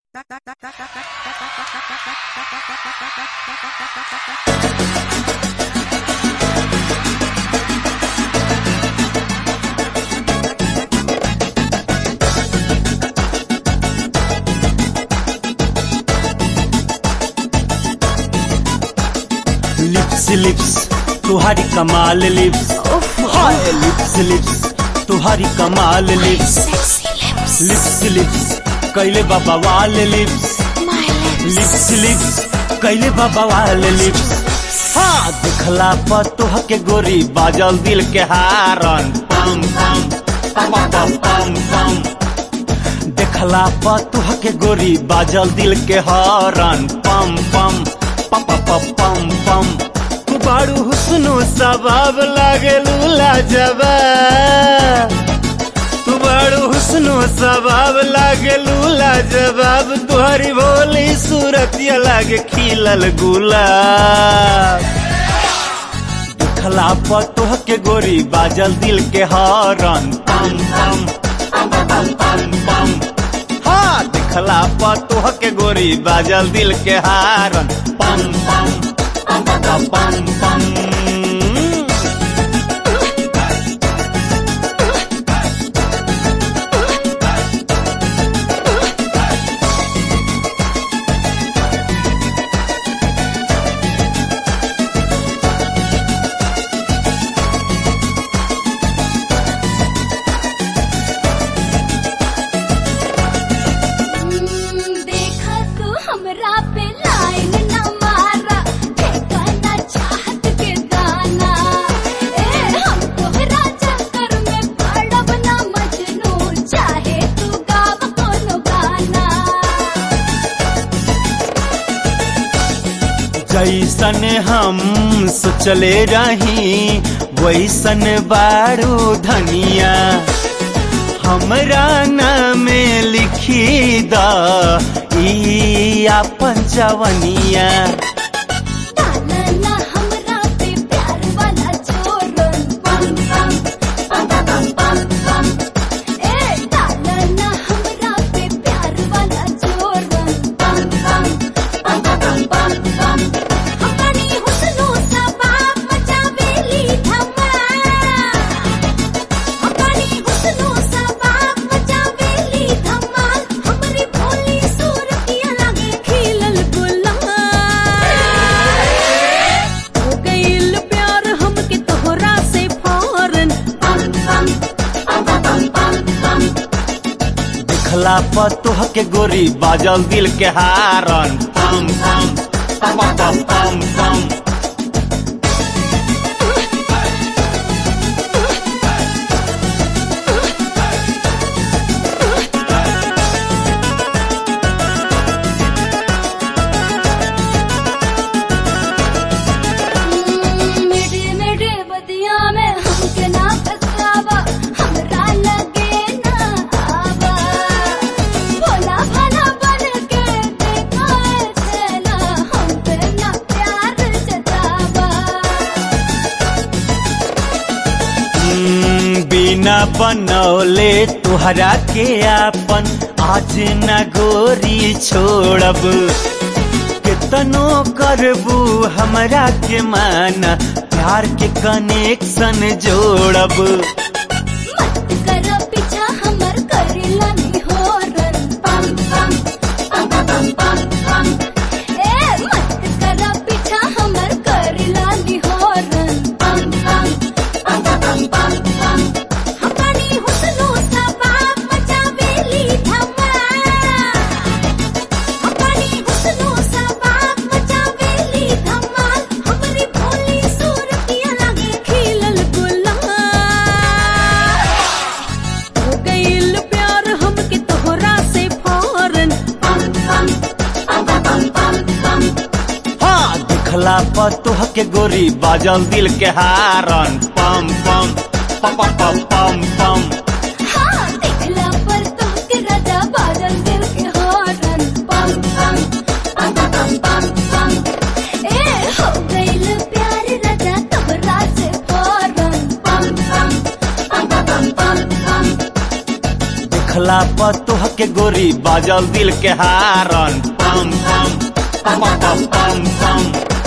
lips lips तुम्हारी कमाल lips हाय lips lips तुम्हारी कमाल लिप्स लिप्स लिप्स कैले बाबा वाल लिप्स लिप्स लिप्स कैले बाबा वाल लिप्स हाँ दिखला पर तुह के गोरी बाजल दिल के हारन पम पम पम पम पम पम देखला पर तुह के गोरी बाजल दिल के हारन पम पम पम पम पम पम तू बारू हुस्नो सबाब लागे लूला जबा तू बारू हुस्नो सबाब लागे लूला जवाब तुहरी भोली सूरतिया लागे खिलल गुलाब देखला पर तुह के गोरी बाजल दिल के हरन पम पम पम पम पम पम हाँ देखला पर तुह के गोरी बाजल दिल के हारन पम पम पम पम पम पम देखा तू हमरा पे लाइन न मारा देखा ना चाहत के दाना ए हम तोहरा चक्कर में पड़ब ना मजनू चाहे तू गाव कोनो गाना जैसन हम सोचले रही वैसन बारू धनिया हमरा नाम लिखी द ई आपन जवनिया डाला ना हमरा पे प्यार वाला जोरन पम पम पम पम पम पम ए डाला ना हमरा पे प्यार वाला जोरन पम पम पम पम पम पम अपनी हुस्नो सा बाप मचावेली धमाल अपनी हुस्नो सा बाप मचावेली धमाल हमरी भोली सूरतिया लागे खिलल गुलाल हो गइल प्यार हमके तोहरा से फौरन पम पम पम पम पम पम दिखला पर तुह के गोरी बाजल दिल के हारन पम पम पम पम पम पम मेरे मेरे बदिया में हमके ना फसावा हमरा लगे ना आवा भोला भाला बन के देखा ऐसे ना हम पे ना प्यार जतावा हम्म, बिना बनौले तुहरा के आपन आज न गोरी छोड़ब कितनो करबू हमरा के माना प्यार के कनेक्शन जोड़ब मत कर पीछा हमर करेला नहीं हो रन पम पम पम पम पम पम ए मत कर पीछा हमर करेला नहीं हो रन पम पम पम पम पम पम अपनी हुस्नो सा बाप मचावेली धमाल अपनी हुस्नो सा बाप मचावेली धमाल हमरी भोली सूरतिया लागे खिलल गुलाल हो गइल प्यार हमके तोहरा से फौरन पम पम पम पम पम पम हाँ दिखला पर तुह के गोरी बाजल दिल के हारन पम पम पम पम पम पम हाँ देखला पर तोहके राजा बादल दिल के हॉर्न पम पम पम पम पम पम ए हो गइल प्यार राजा तोहरा से फौरन पम पम पम पम पम पम देखला पतोह के गोरी बाजल दिल के हारन पम पम पम पम पम पम